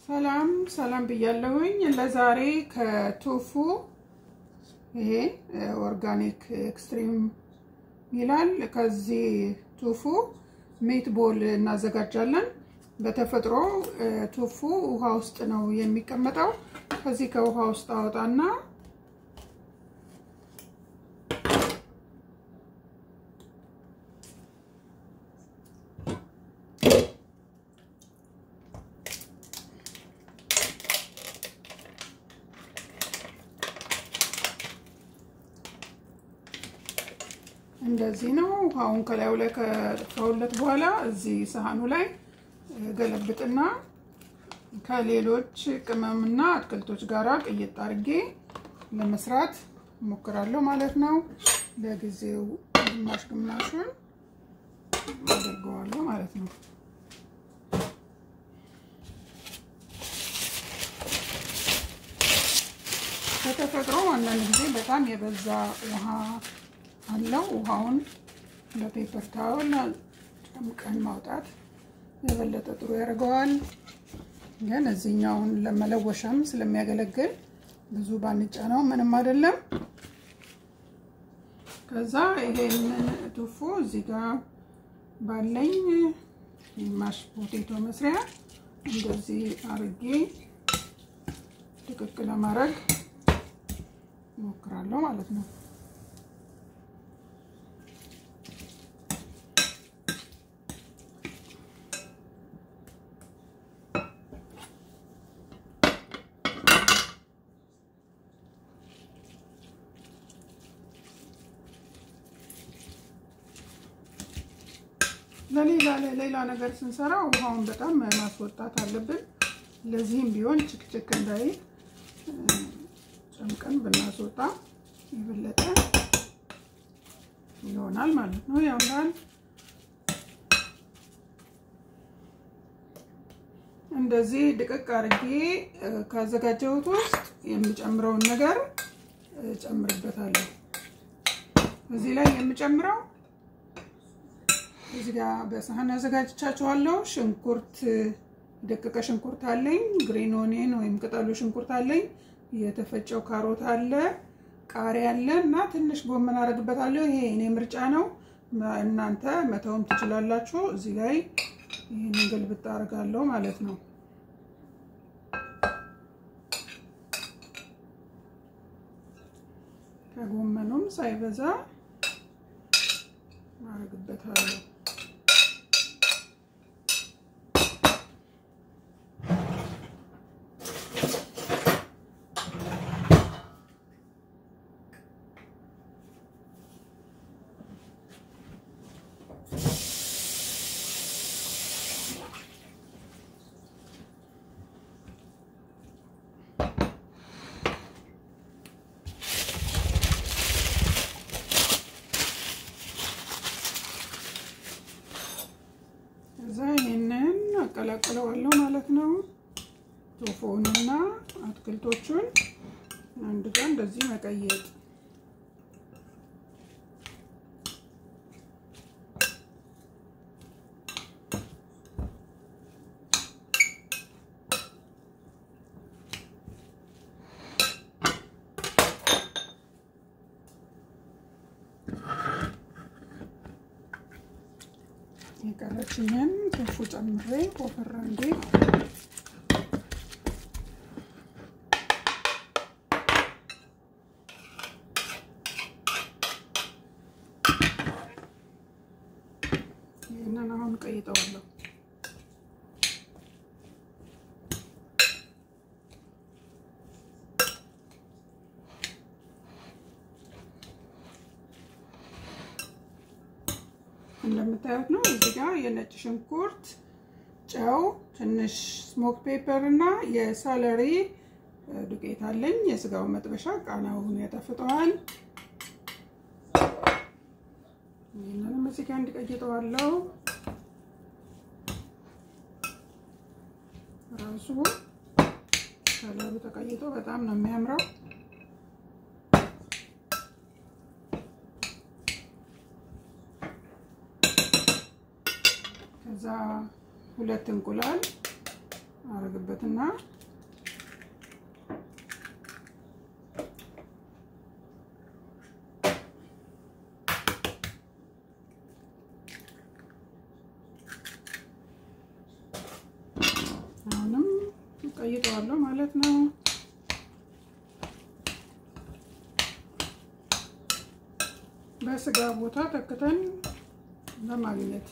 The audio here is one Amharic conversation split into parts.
ሰላም ሰላም ብያለሁኝ። ለዛሬ ከቶፉ ይሄ ኦርጋኒክ ኤክስትሪም ይላል። ከዚህ ቶፉ ሚት ቦል እናዘጋጃለን። በተፈጥሮ ቶፉ ውሃ ውስጥ ነው የሚቀመጠው። ከዚህ ከውሃ ውስጥ አወጣና እንደዚህ ነው። ውሃውን ከላዩ ላይ ከጠፋሁለት በኋላ እዚህ ሳህኑ ላይ ገለብጥና ከሌሎች ቅመምና አትክልቶች ጋር ቅይጥ አድርጌ ለመስራት እሞክራለሁ ማለት ነው። ለጊዜው ግማሽ ግማሹን አደርገዋለሁ ማለት ነው። በተፈጥሮ አንዳንድ ጊዜ በጣም የበዛ ውሃ አለው። ውሃውን በፔፐር ታወል ጨምቀን ማውጣት የበለጠ ጥሩ ያደርገዋል። ግን እዚህኛውን ለመለወሻም ስለሚያገለግል ብዙ ባንጫ ነው ምንም አይደለም። ከዛ ይሄንን ቶፉ እዚህ ጋር ባለኝ ማሽ ፖቴቶ መስሪያ እንደዚህ አርጌ ድቅቅ ለማድረግ እሞክራለሁ ማለት ነው። ለሌላ ሌላ ነገር ስንሰራ ውሃውን በጣም ማስወጣት አለብን። ለዚህም ቢሆን ችክችክ እንዳይል ጨምቀን ብናስወጣ የበለጠ ይሆናል ማለት ነው። ያምራል። እንደዚህ ድቅቅ አድርጌ ካዘጋጀሁት ውስጥ የሚጨምረውን ነገር ጨምርበታለሁ። እዚህ ላይ የምጨምረው እዚህ ጋር በሳህን አዘጋጅቻችኋለሁ። ሽንኩርት ደቀቀ ሽንኩርት አለኝ፣ ግሪን ኦኒየን ወይም ቅጠሉ ሽንኩርት አለኝ፣ የተፈጨው ካሮት አለ፣ ቃሪያ አለ እና ትንሽ ጎመን አደርግበታለሁ። ይሄ እኔ ምርጫ ነው፣ እናንተ መተውም ትችላላችሁ። እዚህ ላይ ይህንን ገልብጥ አደርጋለሁ ማለት ነው። ከጎመኑም ሳይበዛ አደርግበታለሁ። ከዛ ይህንን አቀላቅለዋለሁ ማለት ነው። ቶፎውንና አትክልቶቹን አንድ ጋር እንደዚህ መቀየጥ የቀረችኝን ቶፉ ጨምሬ ኮፈራ እንዴ ይህንን አሁን ቀይጠዋለሁ። እንደምታዩት ነው። እዚህ ጋር የነጭ ሽንኩርት፣ ጨው፣ ትንሽ ስሞክ ፔፐር እና የሳለሪ ዱቄት አለኝ። የስጋው መጥበሻ ቃናውን ያጠፍጠዋል። ይህንንም እዚህ ጋር እንዲቀይጠዋለው ራሱ ከለሩ ተቀይጦ በጣም ነው የሚያምረው። ከዛ ሁለት እንቁላል አረግበታለሁ አረግበትና አሁንም ቀይጠዋለሁ ማለት ነው። በስጋ ቦታ ተክተን ለማግኘት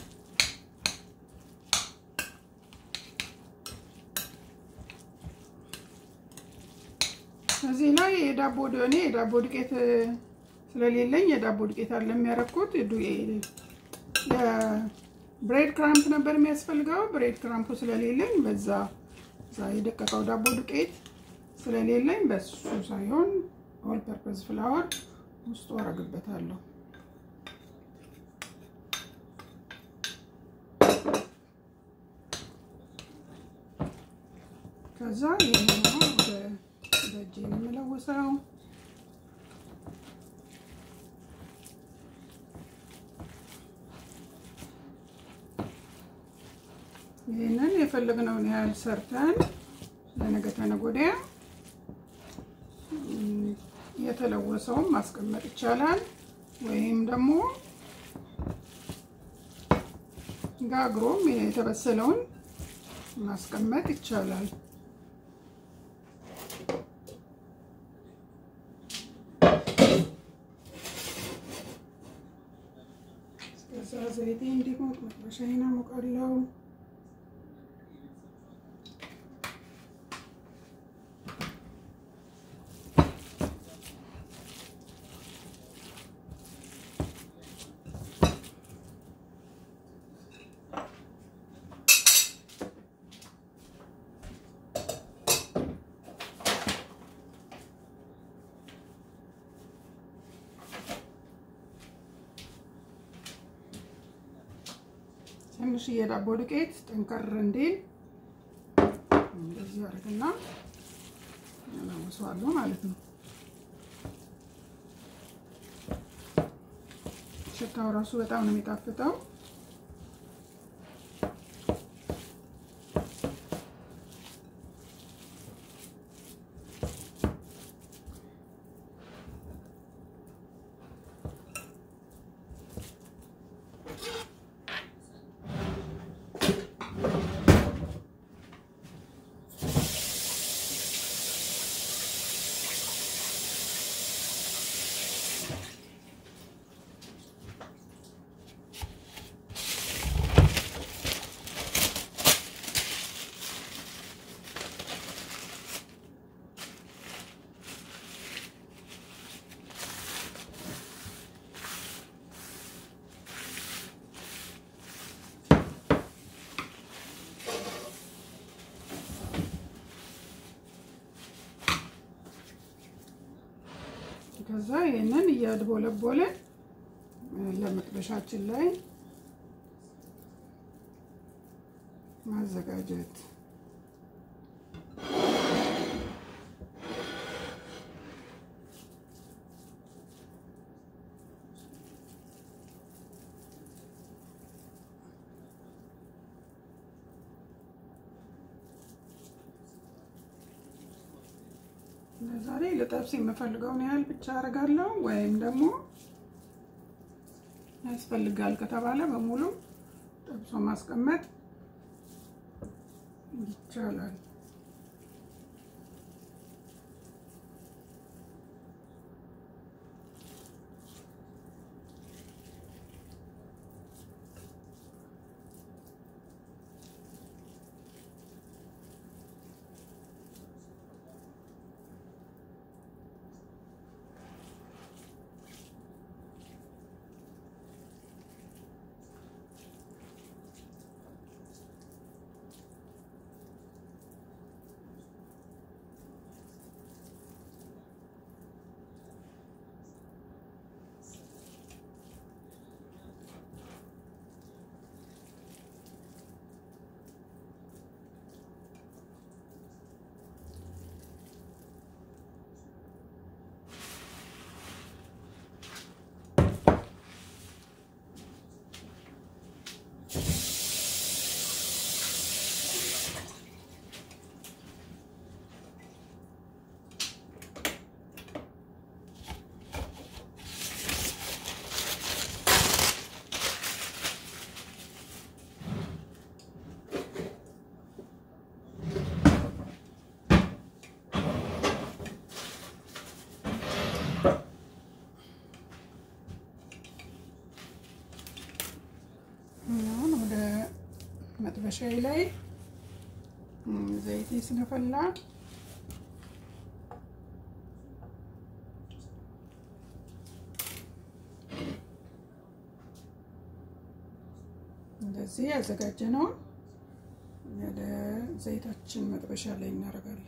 እዚህ ላይ የዳቦ እኔ የዳቦ ዱቄት ስለሌለኝ የዳቦ ዱቄት አለ የሚያረኩት የብሬድ ክራምፕ ነበር የሚያስፈልገው። ብሬድ ክራምፑ ስለሌለኝ በዛ እዛ የደቀቀው ዳቦ ዱቄት ስለሌለኝ በሱ ሳይሆን ኦል ፐርፐዝ ፍላወር ውስጡ አረግበታለሁ። ከዛ ይህን ወደ በእጄ ነው የምለውሰው። ይህንን የፈለግነውን ያህል ሰርተን ለነገ ተነገ ወዲያ የተለወሰውን ማስቀመጥ ይቻላል። ወይም ደግሞ ጋግሮም የተበሰለውን ማስቀመጥ ይቻላል። እስከዛ ዘይቴ እንዲሞቅ መጥበሻዬን አሞቃለሁ። ትንሽዬ ዳቦ ዱቄት ጠንከር እንዲል እንደዚህ አድርግና እናወሰዋለሁ ማለት ነው። ሽታው ራሱ በጣም ነው የሚጣፍጠው። ከዛ ይህንን እያድቦለቦለ ለመጥበሻችን ላይ ማዘጋጀት ዛሬ ልጠብስ የምፈልገውን ያህል ብቻ አደርጋለሁ። ወይም ደግሞ ያስፈልጋል ከተባለ በሙሉ ጠብሶ ማስቀመጥ ይቻላል። መጥበሻዬ ላይ ዘይቴ ስለፈላ እንደዚህ ያዘጋጀነውን ወደ ዘይታችን መጥበሻ ላይ እናደርጋለን።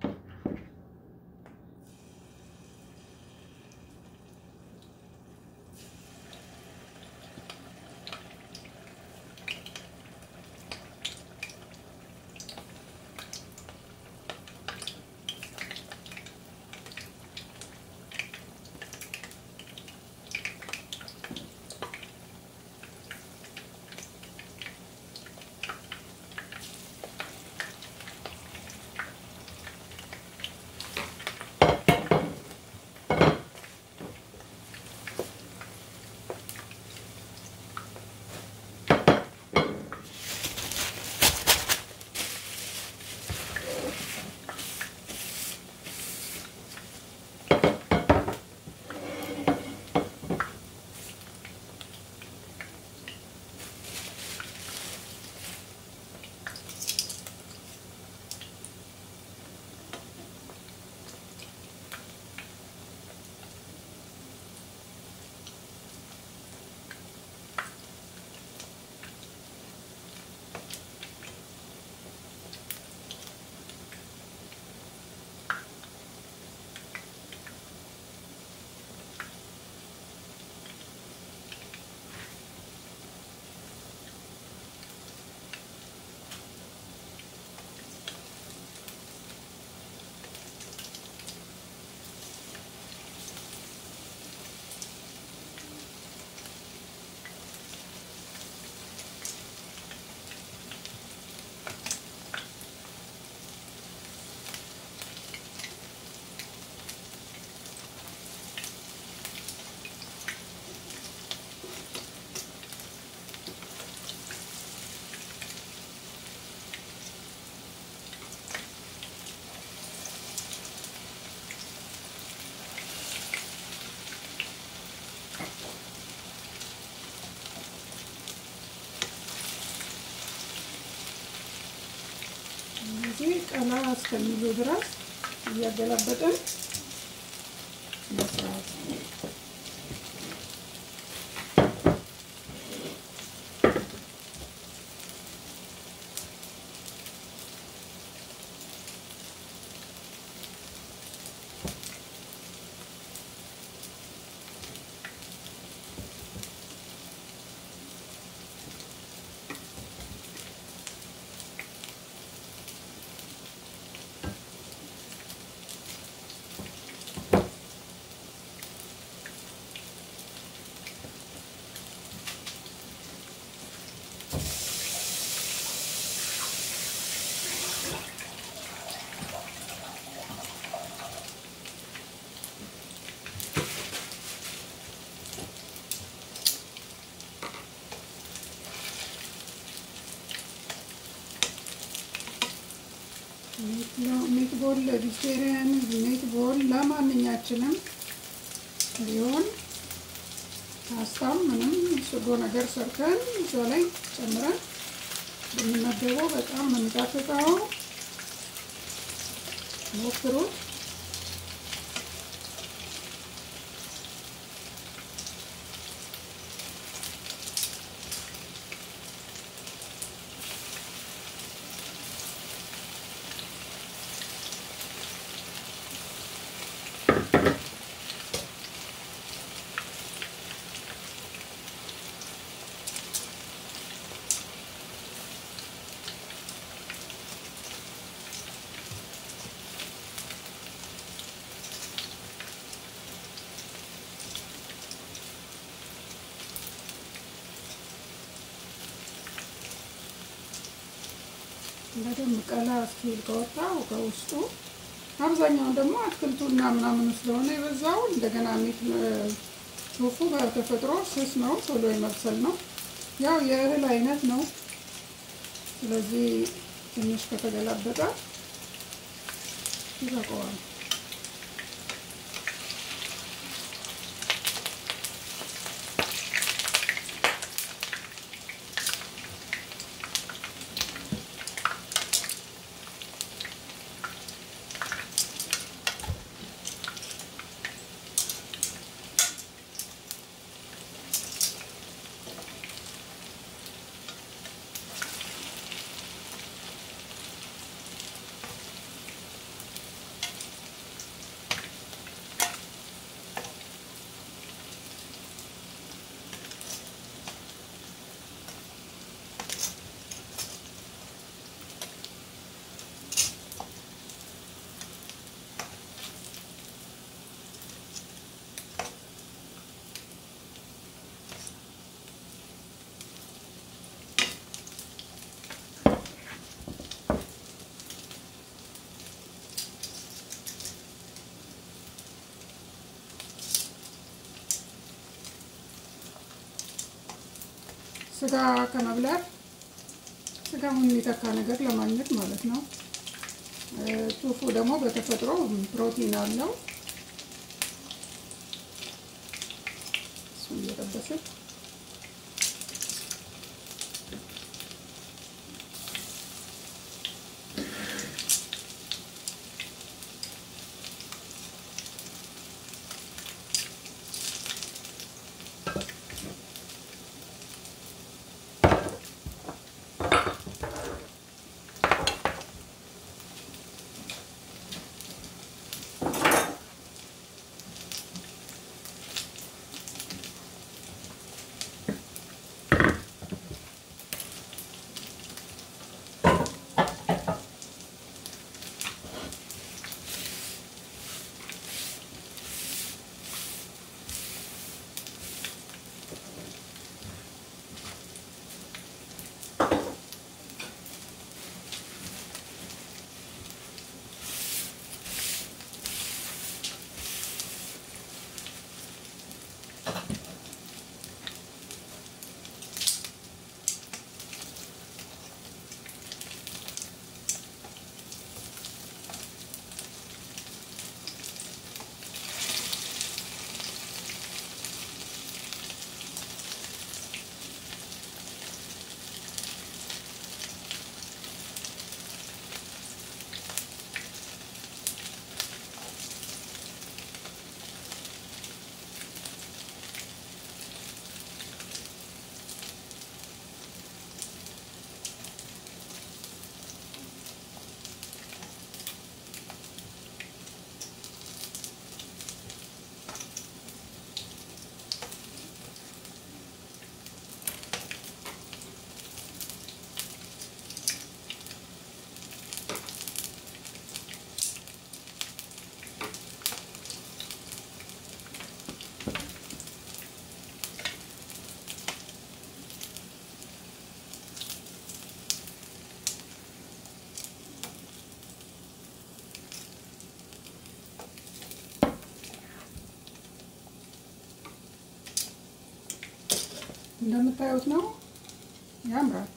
እነዚህ ቀላ እስከሚሉ ድረስ እያገላበጥን መስራት ሚትቦል ቬጅቴሪያን ሚትቦል ለማንኛችንም ቢሆን ፓስታም ምንም ስጎ ነገር ሰርተን እዛ ላይ ጨምረን ብንመገበው በጣም ነው የሚጣፍጠው። ሞክሩት። በደንብ ቀላ እስኪል ከወጣው ከውስጡ አብዛኛውን ደግሞ አትክልቱና ምናምን ስለሆነ የበዛው እንደገና ሚት ቶፉ በተፈጥሮ ስስ ነው፣ ቶሎ የመብሰል ነው። ያው የእህል አይነት ነው። ስለዚህ ትንሽ ከተገላበጠ ይበቃዋል። ስጋ ከመብላት ስጋውን የሚተካ ነገር ለማግኘት ማለት ነው። ቱፉ ደግሞ በተፈጥሮ ፕሮቲን አለው። እሱን እየጠበስን እንደምታዩት ነው። ያምራል።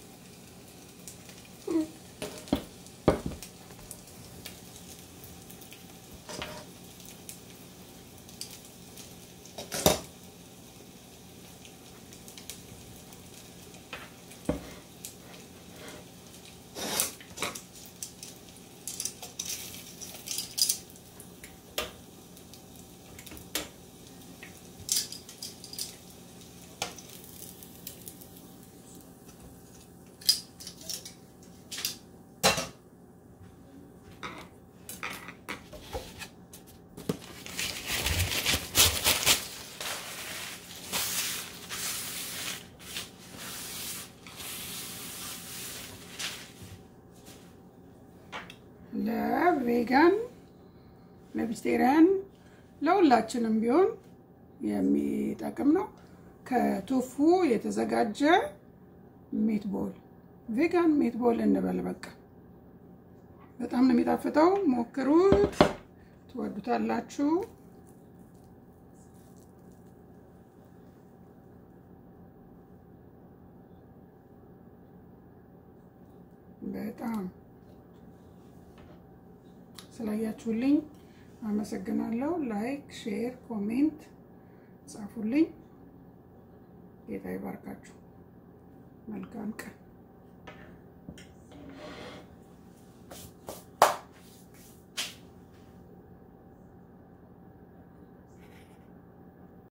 ለቬጋን ለቬጅቴሪያን ለሁላችንም ቢሆን የሚጠቅም ነው። ከቶፉ የተዘጋጀ ሜትቦል ቬጋን ሜትቦል እንበል። በቃ በጣም ነው የሚጣፍጠው። ሞክሩት፣ ትወዱታላችሁ። በጣም ስላያችሁልኝ አመሰግናለሁ። ላይክ፣ ሼር፣ ኮሜንት ጻፉልኝ። ጌታ ይባርካችሁ። መልካም ቀን